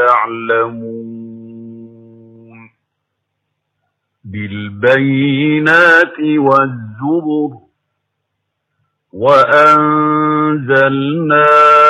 يعلمون بالبينات والزبر وأنزلنا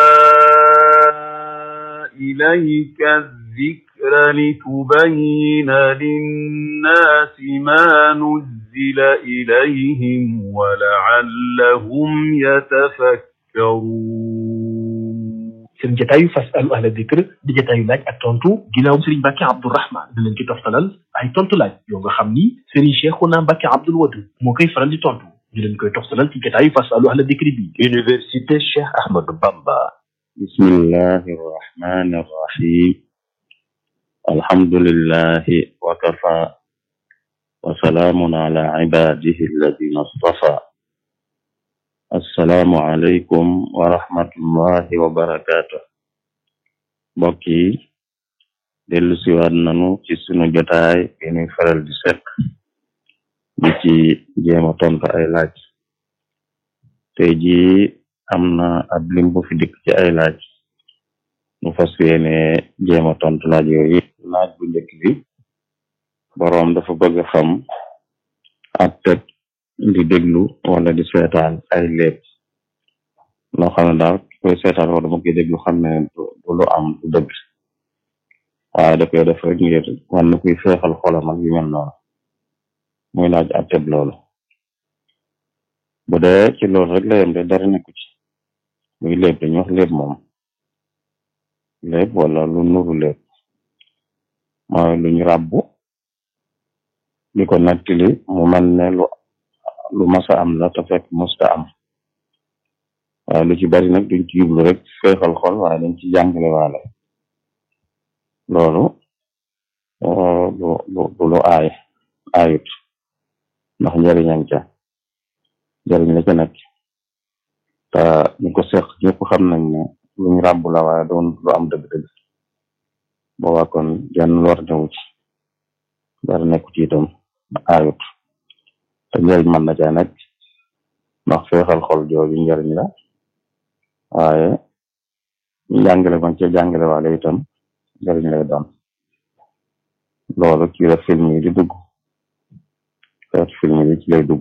إليك الذكر لتبين للناس ما نزل إليهم ولعلهم يتفكرون seen jataayu fasalu ahla dikr di jataayu laaj ak tontu ginnaaw Serigne Mbacke Abdourahmane da leen ci toftalal ay tontu laaj yoo nga xam ni Serigne Cheikhouna Mbacke Abdoul Wadud moo koy faral di tontu ñu leen koy toftalal ci jataayu fasalu ahla dikr bi Université Cheikh Ahmadou Bamba بسم الله الرحمن الرحيم الحمد لله وكفى وسلام على عباده الذين اصطفى السلام عليكم ورحمة الله وبركاته mbokk yi dellu siwaat nanu ci sunu jotaay bi ñuy faral di sekk di ci jéema tontu ay laaj tey jii am na ab lim bu fi dikk ci ay laaj nu fas yéene jéema tontu laaj yooyu laaj bu njëkk bi boroom dafa bëgg a xam ab teg di déglu wala di seetaan ay léeb loo xam ne daal ki koy seetaan wala mu koy déglu xam ne du lu am du dëgg waaye da koy def rek ngir wan na kuy feexal xolam ak yu mel noonu muy laaj ab teg loolu bu dee ci loolu rek la yem de dara nekku ci muy léeb dañu wax léeb moom léeb wala lu nuru léeb mooy luñ ràbbu di ko nattili mu mel ne lu lu masa am la te fekk musta am waaye lu ci bari nag duñ ci jublu rek feexal xol waaye dañ ci jàngale waale loolu lu lu lu aay aayut ndax njëriñam ca njëriñ la ca nekk te ñu ko seq ñëpp xam nañ ne luñ ràbb la waaye doon lu am dëgg-dëgg boobaa kon jenn lor newu ci dara nekku ci itam aayut te njëriñ mën na caa nekk ndax feexal xol jooju njëriñ la waaye njàngale man ca jàngale waale itam njëriñ lay doon loolu ci la film yi di dugg xeet film yi ci lay dugg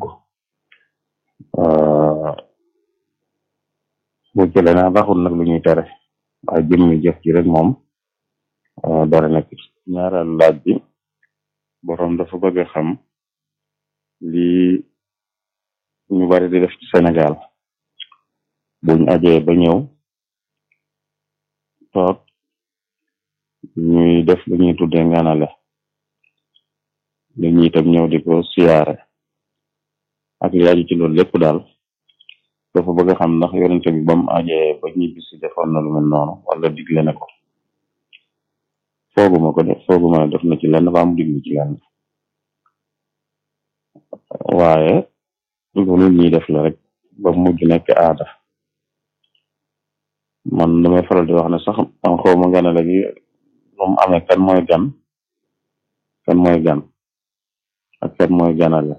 bu jële naa baxul nag lu ñuy tere waaye jëmmi jëf ji rek moom dara nekk ci ñaareelu laaj bi boroom dafa bëgg a xam lii ñu bari di def ci Sénégal buñ ajee ba ñëw toog ñuy def lu ñuy tuddee nganale li ñuy itam ñëw di ko siyaare ak li aju ci loolu lépp daal dafa bëgg a xam ndax yonente bi ba mu ajee ba ñibbisi defoon na lu mel noonu wala digle na ko fooguma ko def fooguma ne def na ci lenn ba mu diglu ci lenn waaye lu nit ñi def la rek ba mujj nekk aada man damay faral di wax ne sax man xaw ma gana léegi lu mu amee kan mooy gan kan mooy gan ak kan mooy ganale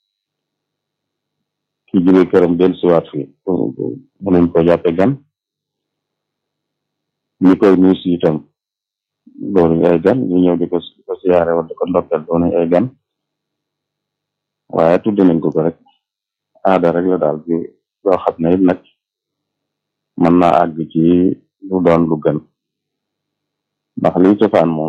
ki jóge këram del siwaat fi mënuñ ko jàppe gan ñi koy nuyu si itam doonuñ ay gan ñu ñëw di ko di ko siyaare wala di ko ndokkel doonuñ ay gan waaye tudde nañ ko ko rek aada rek la daal bi yoo xam ne it nag mën naa àgg ci lu doon lu gën ndax liy cosaan moom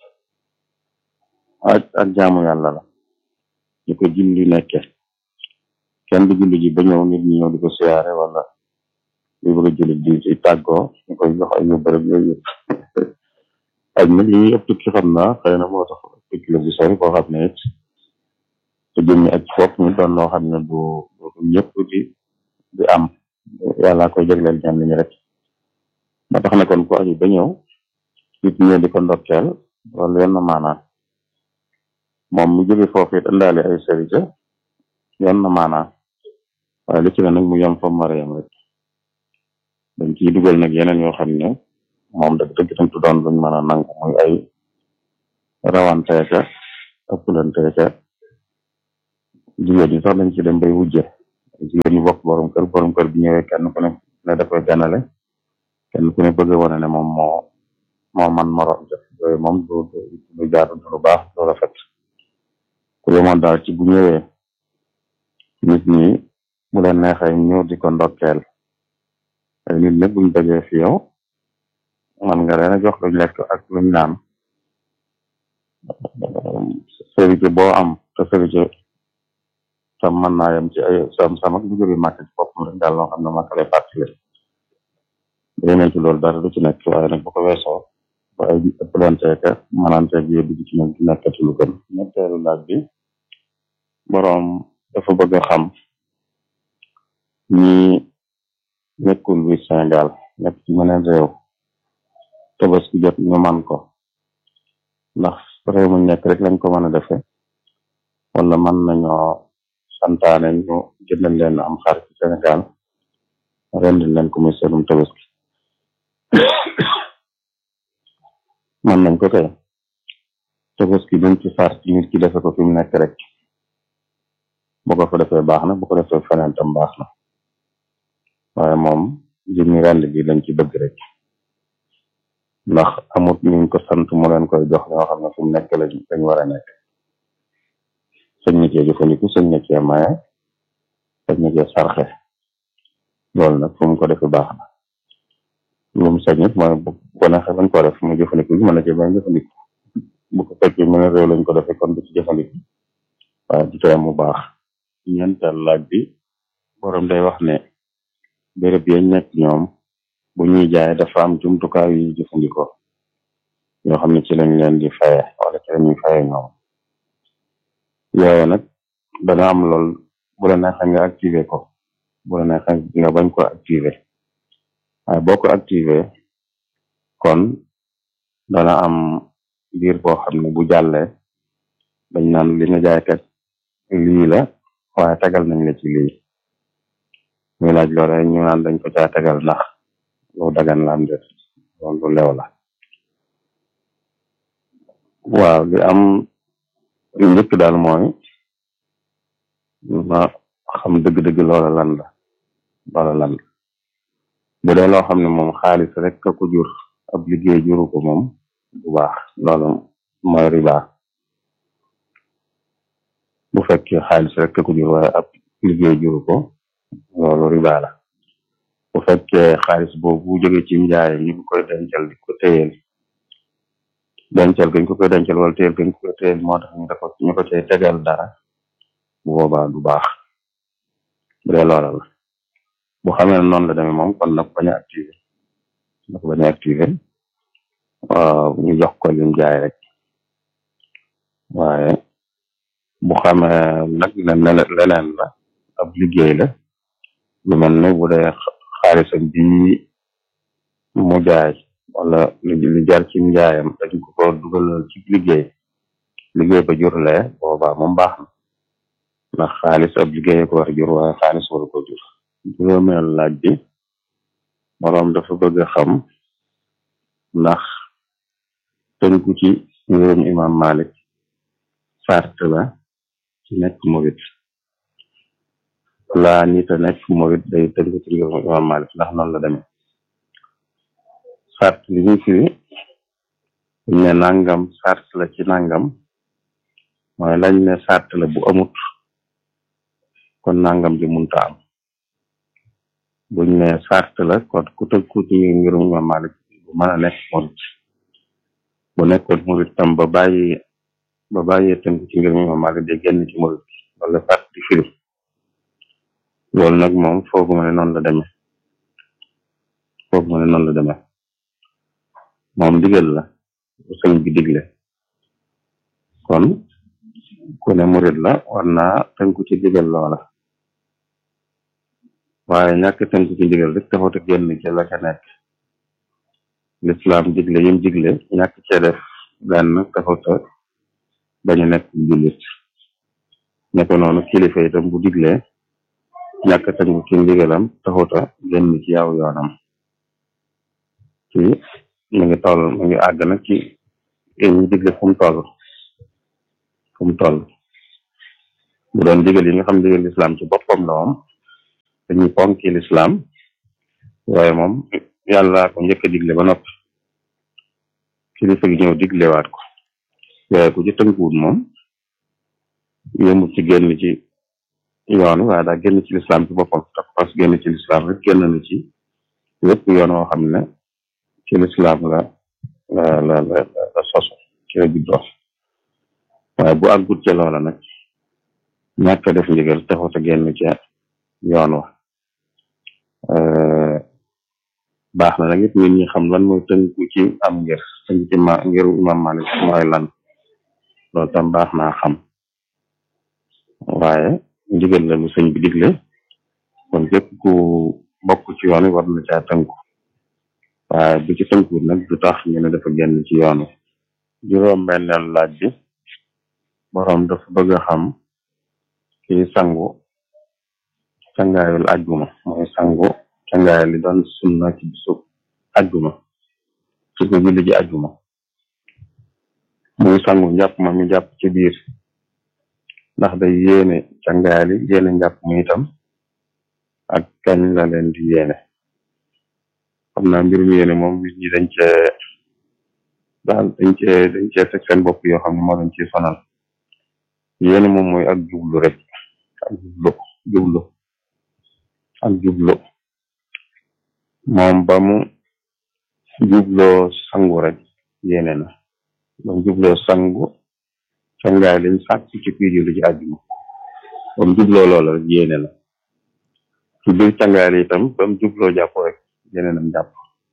ak ak jaamu yàlla la ñu ko julli nekke kenn du julli ji ba ñëw nit ñi ñëw di ko siyaare wala li bëgg a julli di ci tàggoo ñu koy jox ay yóbbu rek yooyu yëpp ak nag li ñuy ëpp tukki xam naa xëy na moo tax tukki la bu sori boo xam ne it te jëmmi ak fopp mi doon loo xam ne du du ñëpp di di am yàlla koy jagleel ñaan ñi rek moo tax ne kon ku aju ba ñëw nit ñi di ko ndokkeel loolu yenn maanaa moom mu jóge foofu it indaale ay serite yenn maanaa waaye li ci ne nag mu yem fa mara yem rek dañ ciy dugal nag yeneen yoo xam ne moom dëgg dëgg tam tu doon luñ mën a nangu muy ay rawanteeka ëppalanteeka jigéen ñi sax dañ ci dem bay wujje jigéen ñi bokk borom kër borom kër bi ñëwee kenn ku ne ne da koy ganale kenn ku ne bëgg a wane ne moom moo moo man morom def yooyu moom du du jaadu du lu baax du rafet ku yemoon daal ci bu ñëwee nit ñi bu leen neexee ñëw di ko ndokkeel ay nit ñëpp buñ dajee fi yow man nga leen a jox luñ lekk ak luñ naan sërite boo am te sërite tam mën naa yem ci ay sam sam ak lu jóge màkk ci boppam rek daal loo xam ne màkk lay fàttali day ne ci loolu dara du ci nekk waaye nag bu ko weesoo ba ay ëpplanteeka mananteeg yooyu dugg ci nag di nekkati lu gën ñetteelu laaj bi boroom dafa bëgg a xam ñi nekkul bi Sénégal nekk ci meneen réew tabaski jot ñu man ko ndax réew mu nekk rek lañ ko mën a defe wala mën nañoo santaane ñu jëndal leen am xar ci Sénégal rendil leen ko muy seenum tabaski man nañ ko kay tabaski duñ ci sar ci nit ki defe ko fi mu nekk rek bu ko fa defee baax na bu ko defee feneen tam baax na waaye moom jëmmi rend bi lañ ci bëgg rek ndax amut ñu ko sant mu leen koy jox ñoo xam ne fu mu nekk lañ lañ war a nekk sëñ na cee jëfandiku sëñ na cee maye sëñ na cee sarxe loolu nag fu mu ko defee baax na lu mu sañ it mooy bu ko neexee bañ ko def mu jëfandiku bi mën na cee bañ jëfandiku bu ko fekkee mu ne réew lañ ko defee kon du ci jëfandiku waaye du tee mu baax ñeenteel laaj bi borom day wax ne béréb yañ nekk ñoom bu ñuy jaay dafa am jumtukaay yu ñuy jëfandikoo yoo xam ne ci lañ leen di faye wala ci lañuy faye ñoom yooyu nag dana am lool bu la neexee nga activé ko bu la neexee nga bañ ko activé waaye boo ko activé kon dana am biir boo xam ne bu jàllee dañ naan li nga jaay kat lii la waaye tegal nañ la ci lii muy laaj loole ñu naan dañ ko caa tegal ndax lu dagan la am det loolu lu lew la waaw li am li njëkk daal mooy ma xam dëgg-dëgg loola lan la loola lan la bu dee loo xam ne moom xaalis rek ka ko jur ab liggéey juru ko moom bu baax loolu mooy riba bu fekkee xaalis rek ka ko jur waaye ab liggéey juru ko loolu riba la bu fekkee xaalis boobu bu jóge ci njaay ñu ngi koy dencal di ko téyeel dencal gañ ko koy dencal wala téyel gañ ko koy téyel moo tax ñu dafa ñu ko cay tegal dara bu boobaa du baax bu dee loola la bu xamee ne noonu la demee moom kon nag bañ a activé nag bañ a activé waaw ñu jox ko lim jaay rek waaye bu xamee nag ne leneen la ab liggéey la lu mel ne bu dee xaalisam bi mu jaay wala li jar ci njaayam dañ ko ko dugalal ci liggéey liggéey ba jurlee boobaa moom baax na ndax xaalis ab liggéey ko war a jur waaye xaalis waru ko jur juróomeel laaj bi moroom dafa bëgg a xam ndax tënku ci ngirum imam Malik sart la ci nekk murit laa nit a nekk murit day tënku ci ngirum imam Malik ndax noonu la demee sart li ñu firi buñ ne nangam sart la ci nangam mooy lañ ne sart la bu amut kon nangam ji munta am buñ ne sart la kon ku tënku ci ngirum imam Malik bu mën a nekk murit bu nekkoon murit tam ba bàyyi ba bàyyee tënku ci ngirum imam Malik day génn ci murit wala sart di firi loolu nag moom fooguma ne noonu la demee fooguma ne noonu la demee moom digal la bu sëñ bi digle kon ku ne murit la war naa tënku ci digal loola waaye ñàkk tënku ci digal rek taxut a génn ci la ca nekk lislaam digle yim digle ñàkk cee def benn taxut a bañu nekk jullit nekko noonu kilifa itam bu diglee ñàkk tënku ci ndigalam taxut a génn ci yaw yoonam ci mu ngi toll mu ngi àgg nag ci ñu digle fu mu toll fu mu toll bu doon digal yi nga xam digal lislaam ci boppam la moom dañuy ponki lislaam waaye moom yàlla ko njëkk a digle ba noppi kilifa gi ñëw diglewaat ko waaye ku ci tënkuwut moom yëmut ci génn ci yoon waaye daa génn ci lislaam ci boppam te pas génn ci lislaam rek génn na ci lépp yoon woo xam ne ci lislaam la la la la la soso ci la juddoo waaye bu àggut ca loola nag ñàkk a def ndigal taxut a génn ca yoon wa baax na nag it nit ñi xam lan mooy tënku ci am ngir tënk ci ma ngiru imam Malik mooy lan loolu tam baax naa xam waaye ndigal la lu sëñ bi digle kon képp ku bokk ci yoon wi war na caa tënku waaye bu ci tënku nag du tax ñu ne dafa génn ci yoon wi juróom-benneel laaj bi boroom dafa bëgg a xam kii sangu cangaayul ajjuma mooy sangu cangaay li doon sunna ci bisu ajjuma su ko julli ji ajjuma muy sangu njàpp ma mi jàpp ci biir ndax day yéene cangaay li yéene njàpp mi itam ak kañ la leen di yéene xam naa mbirum yéene moom nit ñi dañ cee daal dañ cee dañ cee fekk seen bopp yoo xam ne moo dañ ci sonal yéene moom mooy ak jublu rek ak jublu jublu ak jublu moom ba mu jubloo sangu rek yéene na ba mu jubloo sangu cangaay liñ sàkk ci kuy julli ci àjjuma ba mu jubloo loola rek yéene na ci biir cangaay li itam ba mu jubloo jàpp rek yéene nam jàpp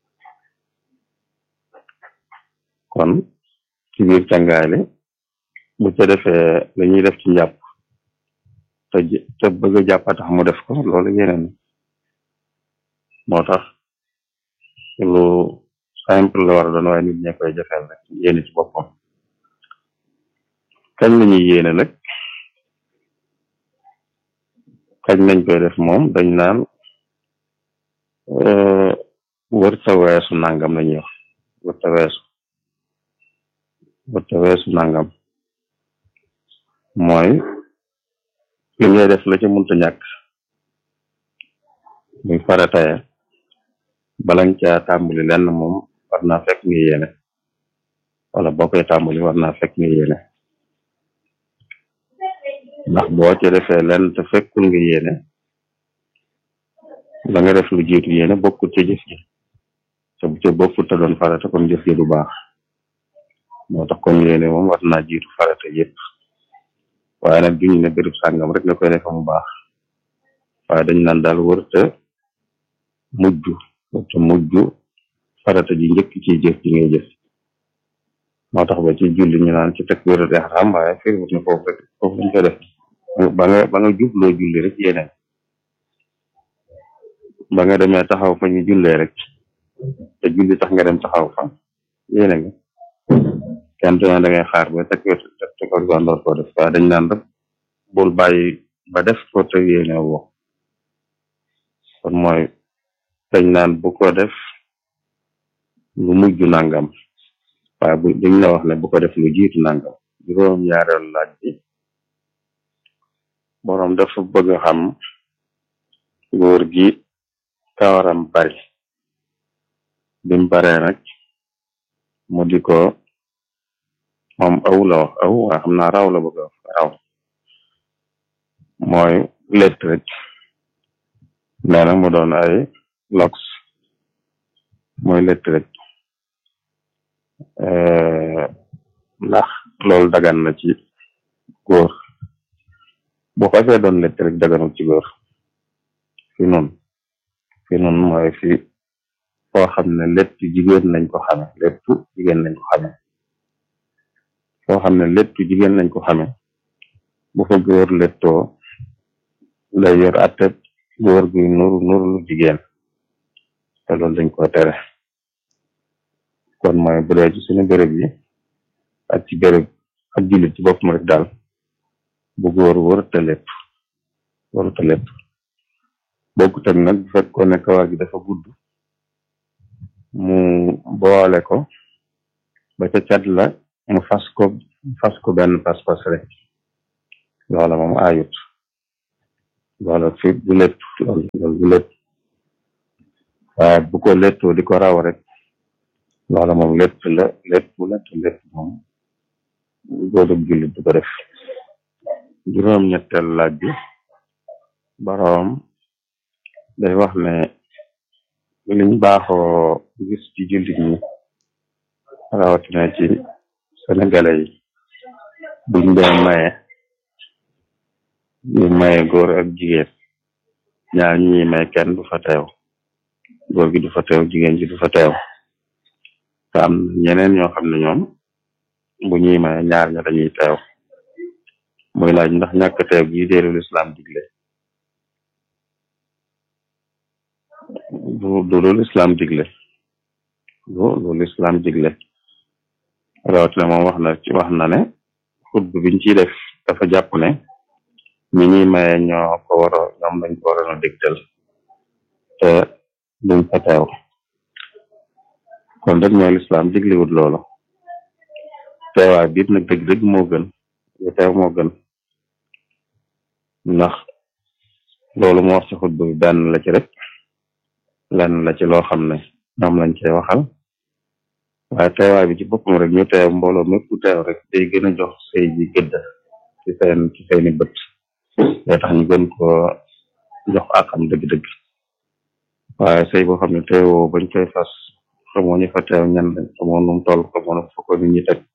kon ci biir cangaay li bu ca defee la ñuy def ci njàpp te te bëgg a jàpp tax mu def ko loolu yéene na moo tax lu simple la war a doon waaye nit ñee koy jafeel rek yéene ci boppam kañ la ñuy yéene nag kañ lañ koy def moom dañ naan wër ta weesu nangam la ñuy wax wër ta weesu wër ta weesu nangam mooy li ngay def la ca munta ñàkk muy farataye balañ ca tàmbali lenn moom war naa fekk nga yéene wala boo koy tàmbali war naa fekk nga yéene ndax boo ca defee lenn te fekkul nga yéene la nga def lu jiitu yéene bokkut ca jëf ji te bu ca bokkut te doon farata kon jëf ji du baax moo tax kon yéene moom war naa jiitu farata yépp waaye nag duñu ne béréb sàngam rek nga koy defa mu baax waaye dañ naan daal wërta mujj wërta mujj farata ji njëkk ci jëf ji ngay jëf moo tax ba ci julli ñu naan ci takbiratul ihram waaye firiwut ne foofu rek foofu lañ koy def ba nga ba nga jubloo julli rek yéene ba nga demee taxaw fa ñu jullee rek te julli tax nga dem taxaw fa yéene nga kenn du ne da ngay xaar ba takbir te ko door koo def waaye dañ naan rek bul bàyyi ba def ko te yéene woo kon mooy dañ naan bu ko def lu mujj nangam waaye bu dañ la wax ne bu ko def lu jiitu nangam juróom ñaareelu laaj bi boroom dafa bëgg a xam góor gi kawaram bari bim baree nag mu di ko moom aw la wax aw waa xam naa raw la bëgg a wax raw mooy létt rek nee na mu doon ay lox mooy létt rek ndax loolu dagan na ci góor bu xasee doon létt rek daganul ci góor fi nun fi nun mooy fi foo xam ne létt jigéen lañ ko xame léttu jigéen lañ ko xame foo xam ne léttu jigéen lañ ko xame bu fa góor léttoo lay yor atteb góor guy nuru nuru lu jigéen te loolu dañ ko tere kon mooy bu dee ci suñu béréb yi ak ci béréb ak jullit ci boppam rek daal bu góor wërta létt wërta létt bokkut ak nag bu fekkoon ne kawar gi dafa gudd mu boole ko ba ca cat la mu fas ko fas ko benn pas-pas rek loola moom ayut loola fi du létt loolu loolu du létt waaye bu ko léttoo di ko raw rek loola moom lépp la lépp la te lépp moom góor ak jullit du ko def juróom ñetteel laaj bi boroom day wax ne liñ baaxoo gis ci jullit ñi rawatina ci sénégalais yi buñ dee maye ñu maye góor ak jigéen ñaar ñi may kenn du fa teew góor gi du fa teew jigéen ji du fa teew te am ñeneen ñoo xam ne ñoom bu ñuy maye ñaar ña dañuy teew muy laaj ndax ñàkk teew gi déerul islam digle du du loolu islam digle du loolu islam digle rawatina moom wax na ci wax na ne xutba biñ ciy def dafa jàpp ne ñi ñuy maye ñoo ko war a ñoom lañ ko waroon a dégtal te duñ fa teew kon rek mooy lislaam digliwut loolu teewaay biit nag dëgg-dëgg moo gën yu teew moo gën ndax loolu moo wax ci xutba bi benn la ci rek lenn la ci loo xam ne ñoom lañ cey waxal waaye teewaay bi ci boppam rek ñu teew mbooloo mépp teew rek day gën a jox sëy bi gëdd ci seen ci seeni bët day tax ñu gën ko jox akam dëgg-dëgg waaye sëy boo xam ne teewoo bañ koy fas xamoo ñu fa teew ñan lañ xamoo num toll xamoo na fa ko nit ñi teg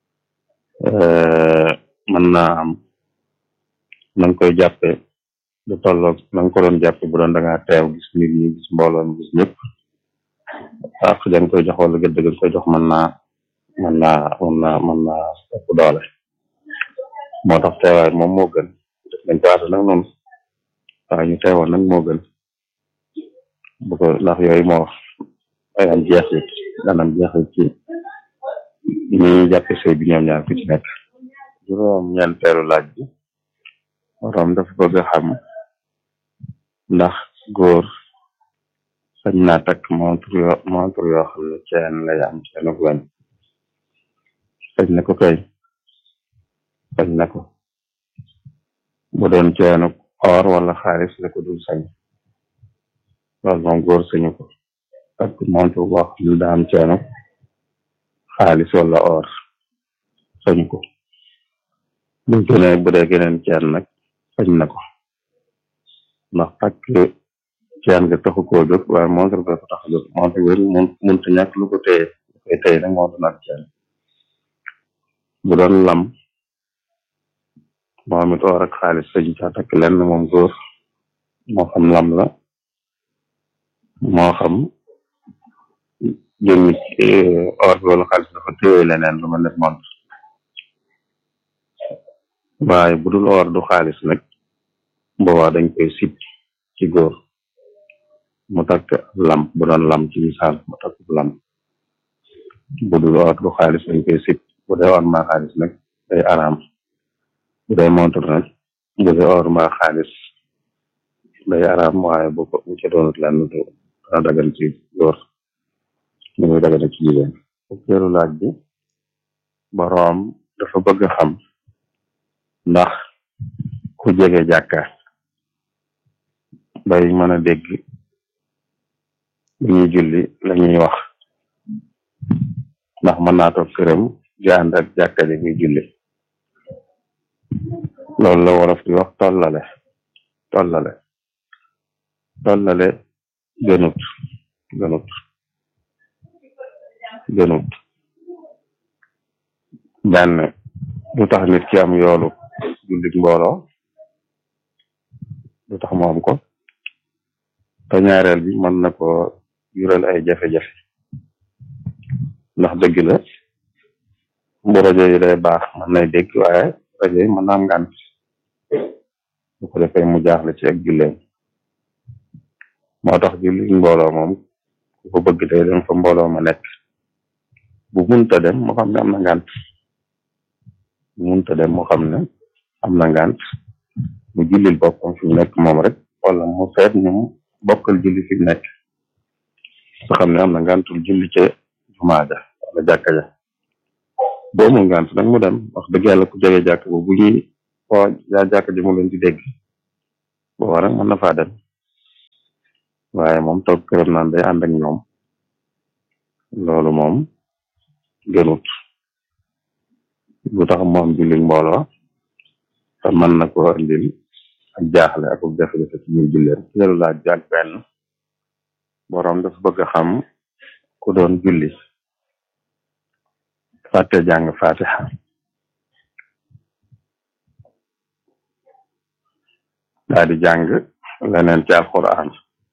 mën naa am na nga koy jàppe du tolloog na nga ko doon jàppe bu doon da ngaa teew gis nit ñi gis mbooloo mi gis ñëpp ak da nga koy jox wala gëdd nga koy jox mën naa mën naa mën naa mën naa ëpp doole moo tax teewaay moom moo gën def nañ ko aata nag noonu waaye ñu teewoon nag moo gën bu ko ndax yooyu moo wax ayam jeexit danam jeexit ci ñi jàppe sëy bi ñoom ñaar ku ci nekk juróom ñeenteelu laaj bi borom dafa bëgg a xam ndax góor sañ naa takk montre yoo montre yoo xam ne ceen lay am ceenu weñ sañ na ko kay sañ na ko bu doon ceenu or wala xaalis la ko dul sañ loolu moom góor sañu ko takk montre boo xam ne daa am ceenu xaalis wala or sañu ko bu gënee bu dee geneen ceen nag sañ na ko ndax takk ceen nga taxu koo jóg waaye montre ba ko tax a jóg montre bi mun munta ñàkk lu ko téye lu koy téye nag moo doon ak ceen bu doon lam moom it or ak xaalis sañ caa takk lenn moom góor moo xam lam la moo xam jëmmi or bi wala xaalis dafa téye leneen lu mel ne montre waaye bu dul or du xaalis nag boobaa dañ koy sip ci góor mu takk lam bu doon lam ci misaal mu takk lam bu dul or du xaalis dañ koy sip bu dee or maa xaalis nag day araam bu dee montre nag bu dee or maa xaalis day araam waaye bu ko bu ca doonut lenn du dana dagan ci góor ni muy dagane ci jigéen fukkeelu laaj bi boroom dafa bëgg xam ndax ku jege jàkka bay mën a dégg bu ñuy julli la ñuy wax ndax mën naa toog këram di ànd ak jàkka ji muy julli loolu la wolof di wax tollale tollale tollale gënut gënut gënut benn du tax nit ki am yoolu jullit mbooloo du tax mu am ko te ñaareel bi mën na ko jural ay jafe-jafe ndax dëgg la bu rajo yi day baax mën nay dégg waaye rajo yi mën na am ngànt bu ko defee mu jaaxle ci ak julleem moo tax jullit mbooloo moom ku ko bëgg day dem fa mbooloo ma nekk bu munta dem mu xam ne am na ngànt bu munta dem mu xam ne am na ngànt mu jullil boppam fi mu nekk moom rek wala mu seet ñu bokkal julli fi mu nekk nga xam ne am na ngàntul julli ca jumaa ja wala jàkka ja boo mu ngànt nag mu dem wax dëgg yàlla ku jege jàkk bu bu ñuy foo yaa jàkk ji mu leen di dégg boobaa nag mën na faa dem waaye moom toog këram naan day ànd ak ñoom loolu moom gënut bu tax moom julli mbooloo te mën na ko indil ak jaaxle ak jafe-jafe ci biir julleem ñelu laaj bi ak benn boroom dafa bëgg a xam ku doon julli fàtte jàng fatiha daa di jàng leneen ci alquran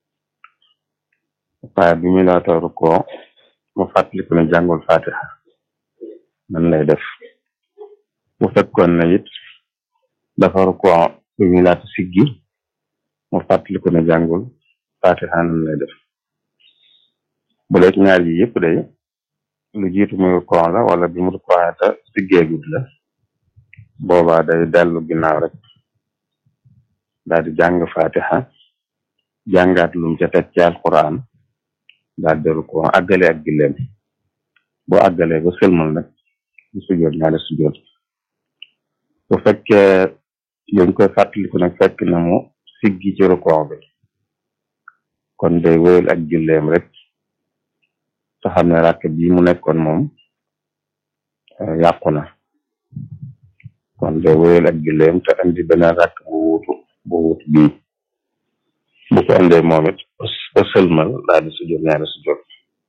waaye bi muy laata rukkoo mu fàttaliku ne jàngul fatiha nan lay def bu fekkoon ne it dafa rukkoo bi muy laata siggi mu fàttaliku ne jàngul fatiha nan lay def bu dee ñaar yi yëpp day lu jiitu muy rukkoo la wala bi mu rukkoo ta siggeegut la boobaa day dellu ginnaaw rek daal di jàng fatiha jàngaat lum ca teg ci alquran daal di rukkoo àggale ak gilleem boo àggalee ba sëlmal nag bu sujjoot ñaari sujjoot bu fekkee yoñ koy fàttaliku nag fekk na mu siggi ci rukkoo bi kon day wéyal ak gilleem rek te xam ne ràkk bi mu nekkoon moom yàqu na kon day wéyal ak gilleem te andi beneen ràkk bu wuutu bu wuutu bii bu ko andee moom it ba sëlmal daal di sujjoot ñaari sujjoot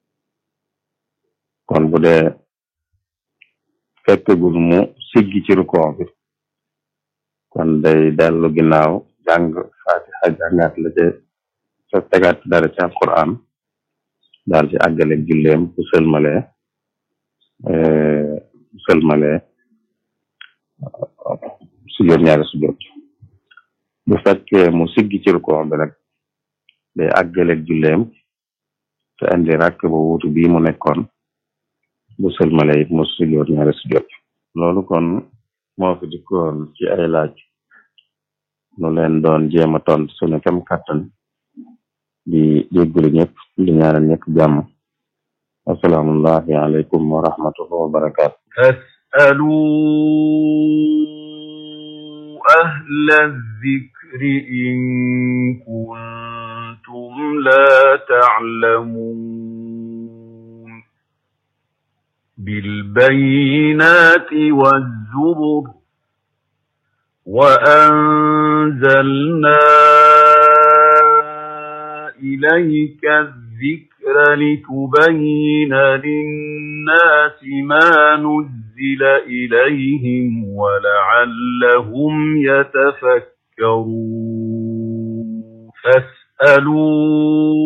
kon bu dee fekkagul mu siggi ci rukkoo bi kon day dellu ginnaaw jàng fatiha jàngaat la ca sa tegaat dara ci alquran daal ci àggale julleem bu sëlmalee bu sëlmalee sujjoot ñaari sujjoot bu fekkee mu siggi ci rukkoo bi nag day àggale julleem te andi rakk ba wuutu bii mu nekkoon bu sëlmalee it mu sujjoot ñaari sujjoot loolu kon moo fi dikkoon ci ay laaj nu leen doon jéem a tont sunu kem kàttan di jéggulu ñëpp di ñaanal ñëpp jàmm asalaamullahi aleykum wa rahmatullahi wa barakaatu فاسألوا أهل الذكر إن كنتم لا تعلمون بالبينات والزبر وأنزلنا إليك الذكر لتبين للناس ما نزل إليهم ولعلهم يتفكرون فاسألوا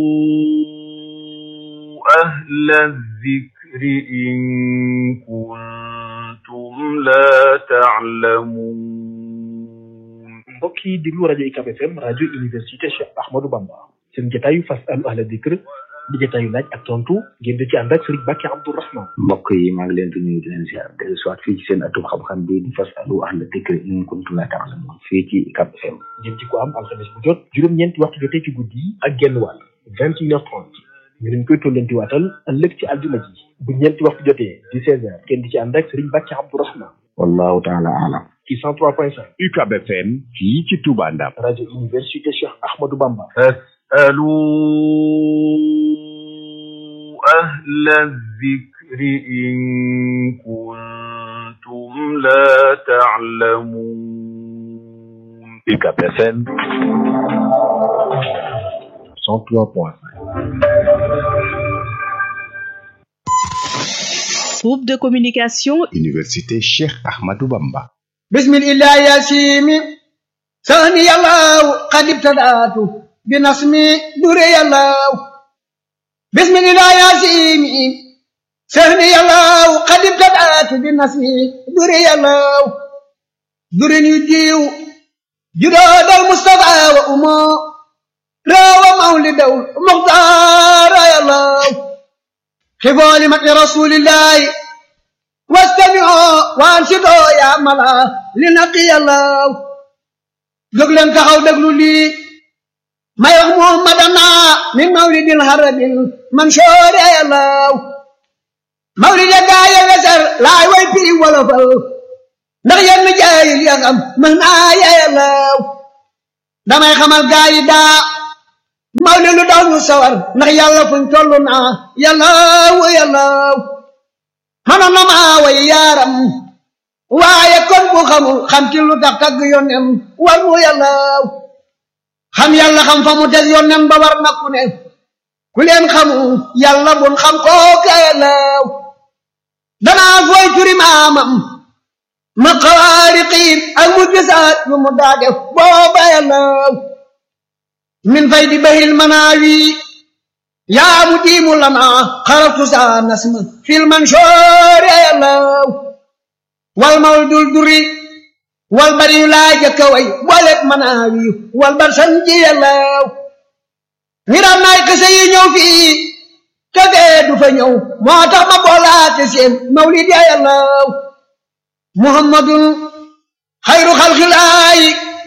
أهل الذكر إن كنتم لا تعلمون mbokk yi déglu rajo UCAB FM rajo université Cheikh Ahmadou Bamba seen jotaayu fasalu ahla dikr di jotaayu laaj ak tontu ngeen di ci ànd ak Serigne Bakki Abdourahman mbokk yi maa ngi leen di nuyu di leen ziar dellu soit fii ci seen atum xam-xam bi di fasalu ahla dikr in kuntum la ta'lamun fii ci UCAB FM ngeen ci ko am alxames bu jot juróom-ñeenti waxtu jotee ci guddi yi ak genn wàll vingt et une heure trente ñu leen koy tollanti waatal ëllëg ci aljuma ji bu ñeenti waxtu jotee di seize heures ngeen di ci ànd ak Serigne Bakki Abdourahman wallahu taala alam ci cent trois point cinq UCAB FM fii ci Touba Ndam rajo université Cheikh Ahmadou Bamba فاسألوا أهل الذكر إن كنتم لا تعلمون UCAB FM cent trois point cinq Groupe de communication Université Cheikh Ahmadou Bamba بسم الله يا سيمي ثاني الله قد ابتدأت بنصمي دري الله بسم الله يا سيمي ثاني الله قد ابتدأت بنصمي دري الله دري يديو جراد المصطفى وأمه راوى مولد مختار يا الله خفوا لمكر رسول الله واستمعوا وانشدوا يا ملا لنقي الله دغلن تخاو دغلو لي ما يخ محمدنا من مولد الهرب منشور يا الله مولد جاي وسر لا وي في ولا فل ndax yenn jaayil ya xam mën naa ya yàllaw damay xamal gaa yi daa mawli lu daw ñu sawar ndax yàlla fuñ toll naa yàllaaw yàllaaw xanaa na maa way yaaram waaye kon bu xamul xam ci lu tax tagg yónneem war mu yàllaaw xam yàlla xam fa mu teg yónneem ba war na ku ne ku leen xamul yàlla bun xam kooka yàllaaw danaa fooy turi maamam ma xawaariqiin ak mu gisaat yu mu daa def booba yàllaaw min fay di bahil manaawi yaa mu diimu lana xaratu saa nasma fil mansoor yàllaaw wal mawl dul duri wal bari yu laa jëkka way booleeg manaawi wal bar sanji yàllaaw ngiram naay kese yi ñëw fii te fee du fa ñëw moo tax ma boolaate seen mawlid ya yàllaaw muhammadun xayru xalxilaayi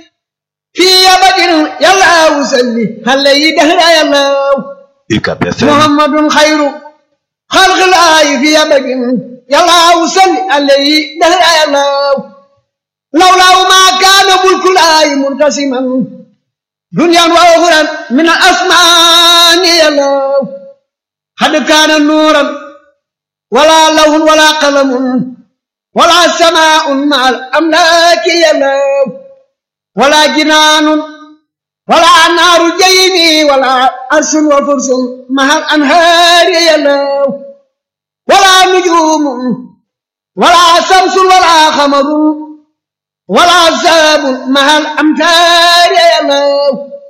fii abadin yàllaawu salli xale yi dahra yàllaaw UCAB FM muhammadun xayru xalxilaayi fii abadin yàllaawu salli xale yi dahra yàllaaw lawlaawu maa kaana mulkulaayi muntasiman duniyaan wa uxuran min al asmaani yàllaaw xad kaana nuuran wala lawhun wala qalamun wala samaa'un ma al amlaaki yàllaaw wala jinaanun wala naaru jayni wala arsun wa fursun mahal anhaari yàllaaw wala nujuumun wala samsun wala xamarun wala saabun mahal amtaari yàllaaw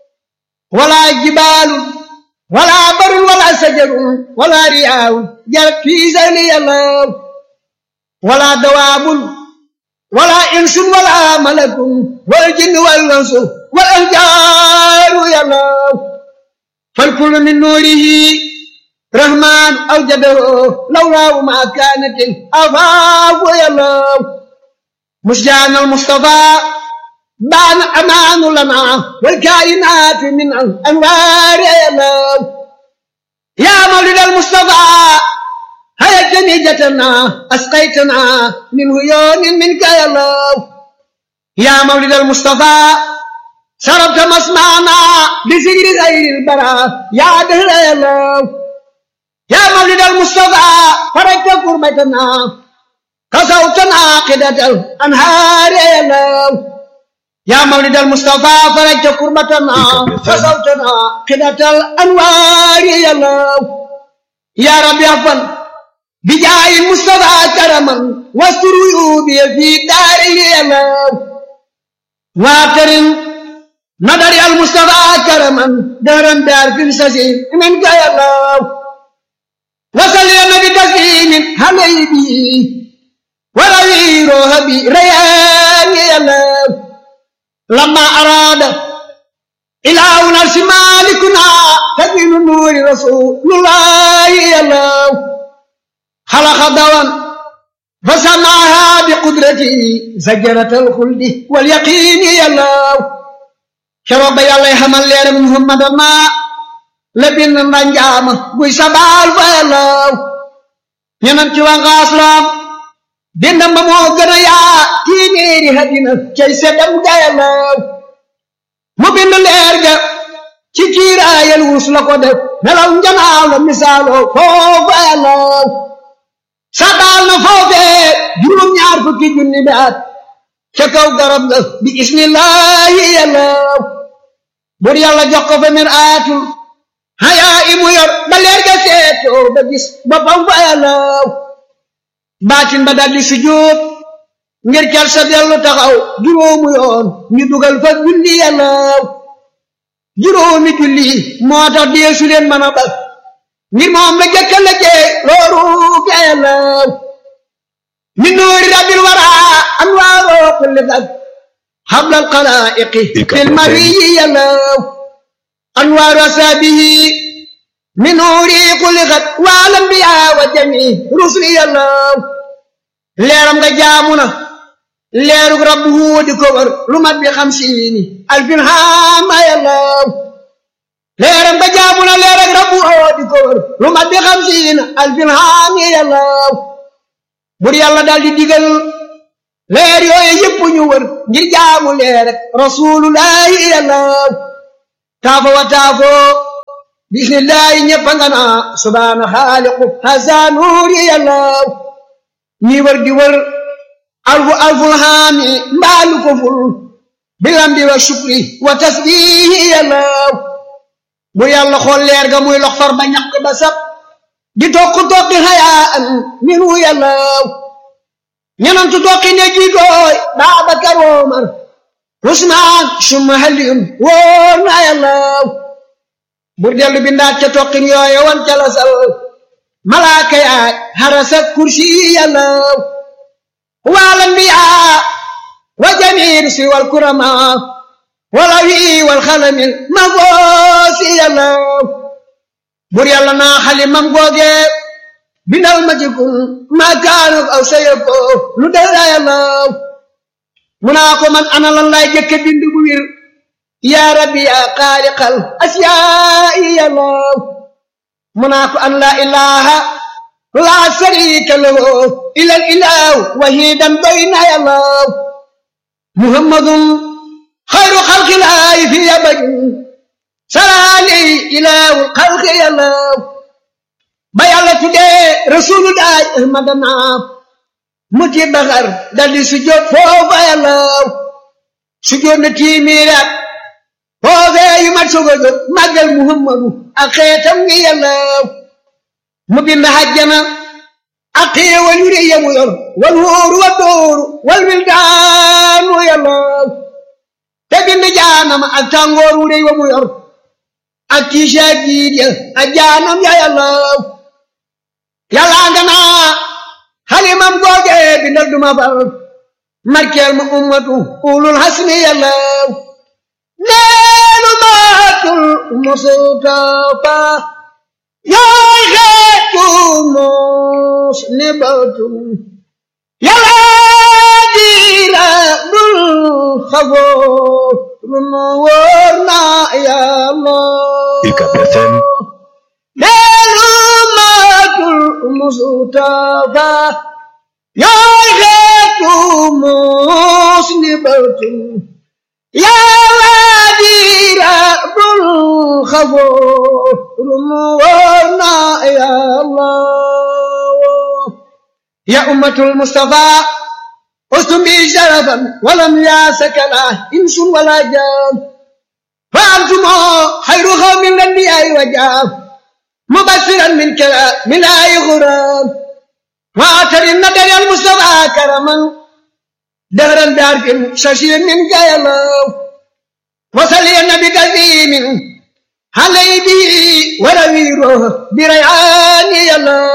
wala jibaalun wala barun wala sajarun wala riyaawun jarat fii sayli yàllaaw wala dawaabun ولا إنس ولا ملك والجن والأنس والأحجار يا الله فالكل من نوره رحمن أوجده لولا ما كانت الأفاق يا الله مسجان المصطفى بان أمان لنا والكائنات من الأنوار يا الله يا مولد المصطفى هيا جنيجتنا أسقيتنا من هيون منك يا الله يا مولد المصطفى شربت مسمعنا بذكر غير البراء يا دهر يا الله يا مولد المصطفى فرجت كربتنا كسوتنا قدة الأنهار يا الله يا مولد المصطفى فرجت كربتنا كسوتنا قدة الأنوار يا الله يا رب يا فن بجاه المصطفى كرما واستر عيوبي في داره الله واكرم نظر المصطفى كرما دارا دار في السجين منك يا الله وصل يا نبي تسليم عليه به وروي روحي ريان يا الله لما أراد إله نفس مالكنا تبين نور رسول الله يا الله خلق دوام فسمعها بقدرته زجرة الخلد واليقين يا الله شرب يا الله حمل يا محمد ما لبن رنجام بوي سبال يا الله ينم ci wanga aslam dindam ba moo gën a yaa téeméeri hadina cay seddam ga yàllaw mu bind leer ga ci kiiraayal wus la ko def nelaw njanaaw la misaaloo foofa yàllaw sadaal na foofee juróom ñaar fukki junni bi at ca kaw garab ga bi ismillahi yàllaw bur yàlla jox ko fa mir aatul hayaa imu yor ba leer ga seetoo ba gis boppam fa yàllaw baatin ba daldi sujjóot ngir cal sa dellu taxaw juróomu yoon ñu dugal fa julli yàllaw juróomi julli moo tax deesu leen mën a bal ngir moom la jëkka la jee looru ga yàllaw min nuuri rabbil wara anwaaroo kulli fag hablal xalaa'iqi fil mariyi yàllaw anwaaru asaabihi min nuuri kulli xat waal anbiyaa wa jami rusli yàllaw leeram nga jaamu na leerug rabbu huudi ko war lu mat bi xamsiini alfin haama yàllaw leeram nga jaamu na leerug rabbu huudi ko war lu mat bi xamsiina alfin haami yàllaw bur yàlla daal di digal leer yooyu yëpp ñu wër ngir jaamu leer rek rasulullahi yàllaw taafo wa taafo bismillahi ñëpp nga naa subhaana xaaliqu hasa nuuri yàllaw ñi wër di wër alfu alful haami mbaalu ko ful bilambi wa shukri wa tasbihi yàllaw bu yàlla xool leer ga muy lox far ba ñaq ba sab di tokk tokki hayaan minu yàllaw ñenantu tokki ne jiitooy Baabakar Omar Usmaan summa Aliyun wóor na yàllaw bur dellu bindaat ca tokkin yooye wan ca la sal malaaka yaay harasa kursi yàllaw wal anbiyaa wa jamiir si wal kurama wala wi wal xalamil ma goosi yàllaw bur yàlla naa xalimam googe bindal ma ci kun ma kaanuk aw sayako lu dara yàllaw mu naa ko man ana lan laay jëkke bind bu wir yaa rabbi yaa xaaliqal asiyaa'i yàllaw mu naa ko an laa ilaha laa sharika lahu ilal ilahu wahidan bayna yàllaw muhammadun xayru xalqilaahi fi abadin salaali ilahu xalqi yàllaw ba yàlla tuddee rasulullahi ahmadana muti baxar daldi sujjóot foofa yàllaw sujjóot na tiimiiraat foofee yu mat soog a jóg màggal muhammadu ak xeetam ngi yàllaw mu bind hajjana ak xéewal yu rëy yamu yor wal wóoru wa dóoru wal wildaanu yàllaw te bind jaanama ak tàngoor wu rëy wa mu yor ak tiisa jiit ya ak jaanam ya yàllaw yàllaa nga naa xalimam googe bindal duma fal markeel ma ummatu ulul hasmi yàllaw neelu maatul mustafa yaay xeetu mos ni batul yàllaa diira dul xaboo run wóor na yàllaw UCAB FM neelu maatul mustafa yaay xeetu mos ni batul yàlla diira dul xaboo rum wóor na yàlla ya ummatul mustafa ustum bi sharafan walam yaasakala insun wala jaan fa antumo xayru xawmin lanbiyaay wa jaam mubasiran min kala min ay xuram waatarin na dariyal mustafa karaman دهرا بعرف ششير من قيلو وصل النبي كثير علي به ورويره بريعان يلو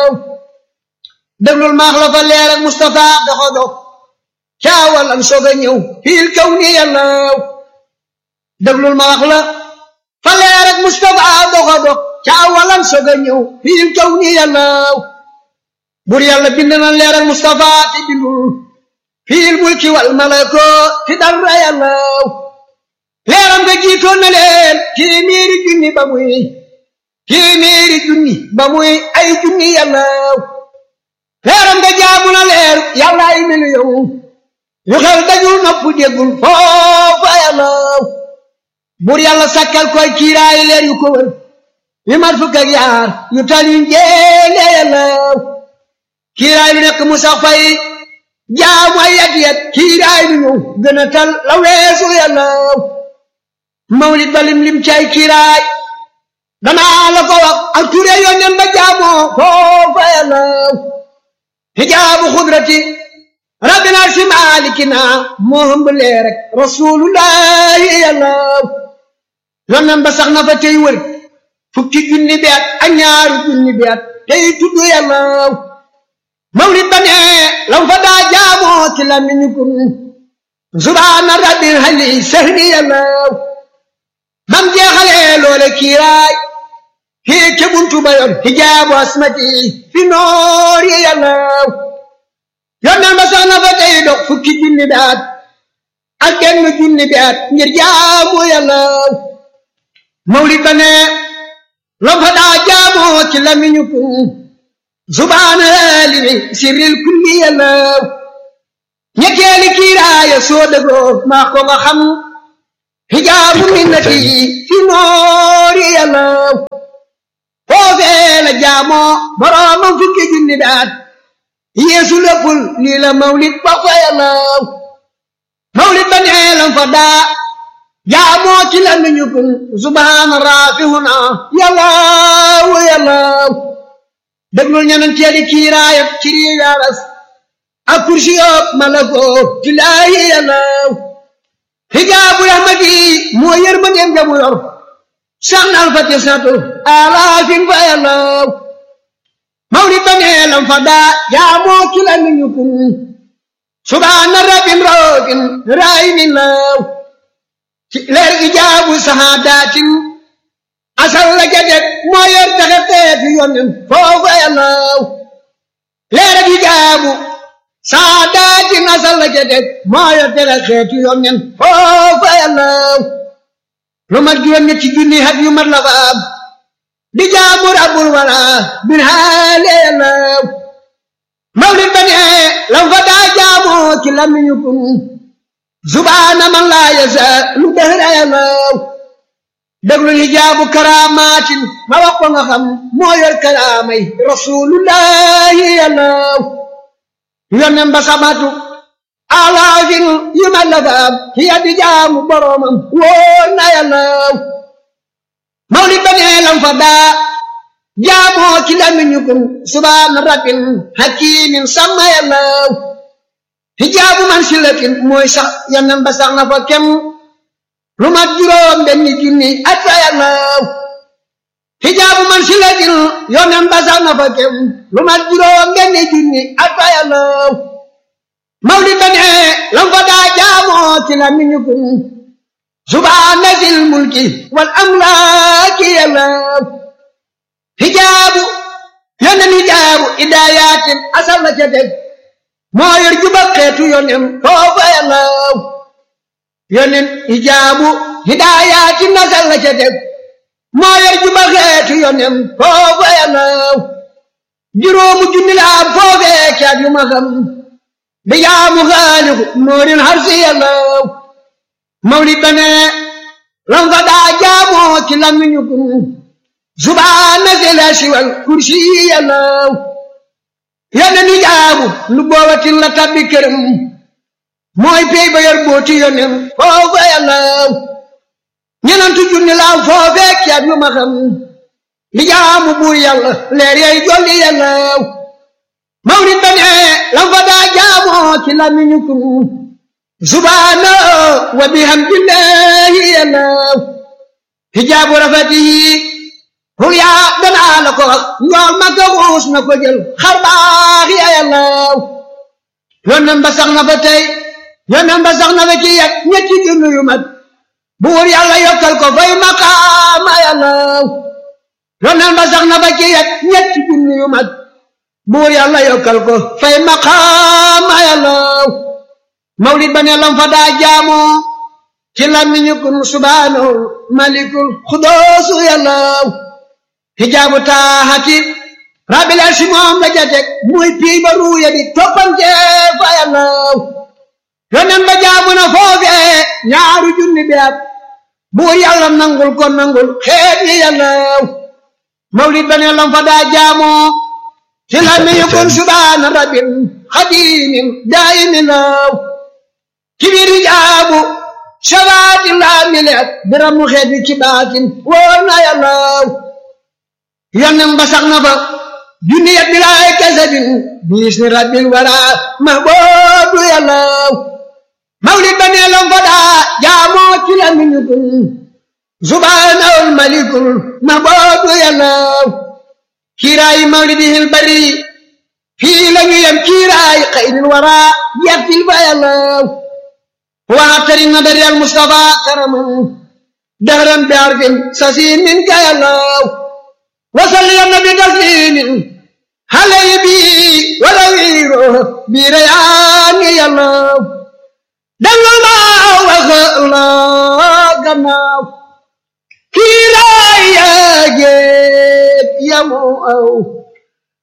دبل المخلف الليلة مصطفى دخدو شاول أن سوغنيو في الكون يلو دبل المخلف فالليلة مصطفى دخدو شاول أن سوغنيو في الكون يلو بور يلا بندنا الليلة مصطفى تبلو fiil mulki wal malako ti dara yàllaw leeram nga jiitoon na leen téeméeri junni ba muy téeméeri junni ba muy ay junni yàllaw leeram nga jaamu na leer yàlla ay miliyoŋ yu xel dajul nopp déggul foofa yàllaw bur yàlla sakkal koy kiiraay leer yu ko wër yu mat fukk ak yaar yu tal yu njéene yàllaw kiiraay lu nekk mu sax fay jaamu ay yat yat kiiraay lu ñëw gën a tal la weesu yàllaw mawlid ba lim lim cay kiiraay danaa la ko wax ak ture yónneen ba jaamoo foofa yàllaw hijaabu xudrati rabbina si maalikina moo hëmb lee rek rasulullahi yàllaw yónneen ba sax na fa tey wër fukki junni bi at ak ñaaru junni bi at tey tudd yàllaw mawlid ba ne lam fa daa jaamoo ci lamiñu kun subhaana rabbil hali sahni yàllaw bam jeexalee loole kiiraay fii ke buntu ba yor hijaabu asmati fi noor yi yàllaw yonneen ba sax na fa tey dox fukki junni bi at ak benn junni bi at ngir jaamu yàllaw mawlid ba ne lam fa daa jaamoo ci lamiñu kun subhaana limi sirril kulli yàllaw ñetteeli kiiraaya soo dëggoo maa ko nga xam hijaabu minnati fi noori yàllaw foofee la jaamoo boroomam fukki junni daat yeesu léppul lii la mawlid ba fa yàllaw mawlid ba nee lam fa daa jaamoo ci la nuñu kun subhaana raafihuna yàllaw yàllaw déglul ñeneen teeli kiiraayat ci rii yaaras ak kursi yoog malakoo ci laayi yàllaw hijaabu rahmati moo yërmandeem jamu yor sax na alfati satu alaafin fa yàllaw mawlid ba nee lam fa daa jaamoo ci la nuñu kun subhaana rabbin roofin raayinin law ci leer ijaabu sahaadatin asal la jadet moo yor taxe teeti yonen foofa yàllaw leer ijaabu sahaadatin asal la jadet moo yor taxe teeti yonen foofa yàllaw lu mat juróom ñetti junni hat yu mat la fa am di jaamu rabbul wara bin haale yàllaw mawlid ba ne lam fa daa jaamoo ci lamiñu kun subhaana man laa yasa lu dëhra yàllaw déglu hijaabu karaamaatin ma wax ko nga xam moo yor karaamay rasulullahi yàllaw yonen ba samatu alaafin yu ma la faam hiya di jaamu boromam wóor na yàllaw mawlid ba nee lam fa daa jaamoo ci lamiñu kun subhaana rabbin hakimin sama yàllaw hijaabu man silatin mooy sax yonen ba sax na fa kem lu mat juróom benni junni at fa yàllaw hijaabu man silatin yonen ba sax na fa kem lu mat juróom benni junni at fa yàllaw mawlid ba ne lam fa daa jaamoo ci lamiñu kun subhaana zil mulki wal amlaaki yàllaw hijaabu yonen hijaabu idaayatin asal la ca teg moo yor juba xeetu yonen foofa yàllaw yonen hijaabu hidaayatin asal la ca teg moo yor juba xeetu yonen foofa yàllaw juróomu junni la am foofee caat yu ma xam di jaamu xaaliku noorin harsi yàllaw mawlid ba ne lam fa daa jaamoo ci lamiñu kun subhaana zil arsi wal kursi yàllaw yonen ni jaabu lu boobatin la tabbi këram mooy pey ba yor booti yonen foofa yàllaw ñenantu junni laaw foofee caat yu ma xam li jaamu buur yàlla leer yay jolli yàllaw mawlid ba ne lam fa daa jaamoo ci lamiñu kun subhaana wa bihamdillahi yàllaw hijaabu rafatihi hul yaa danaa la ko wax njool ma ko xuus na ko jël xar baax ya yàllaw yonen ba sax na fa tey yonen ba sax na fa ci yet ñetti junni yu mat buur yàlla yokkal ko fay maqaama yàllaw yonen ba sax na fa ci yet ñetti junni yu mat buur yàlla yokkal ko fay maqaama yàllaw mawlid ba ne lam fa daa jaamoo ci lamiñu kun subhaanahu malikul xudoosu yàllaw hijaabu taahati rabbil arsi moom la jatek muy pii ba ruuya di toppante fa yàllaw yonen ba jaamu na foofee ñaaru junni bi at buur yàlla nangul ko nangul xeet yi yàllaw mawlid ba ne lam fa daa jaamoo ci lamiñu kun subhaana rabbil xadimin daayimin law ci biir hijaabu shabaati laa mileet biramu xeet bi ci baatin wóor na yàllaw yonen ba sax na fa junni yat bilaay kasabin biis ni rabbil wara mahboobu yàllaw mawlid ba nee lam fa daa jaamoo ci la miñu kun subhaanahul malikul mahboobu yàllaw kiiraayi mawlidihil bari fii la ñu yem kiiraayi xayril wara yattil fa yàllaw waatari nadari al mustafa karaman dahran bi arfin sasiin min ka yàllaw وصل يا النبي تسليم علي بي ولا غيره بريان يا الله دل ما وخلا كنا كيرا يا جيت يا مو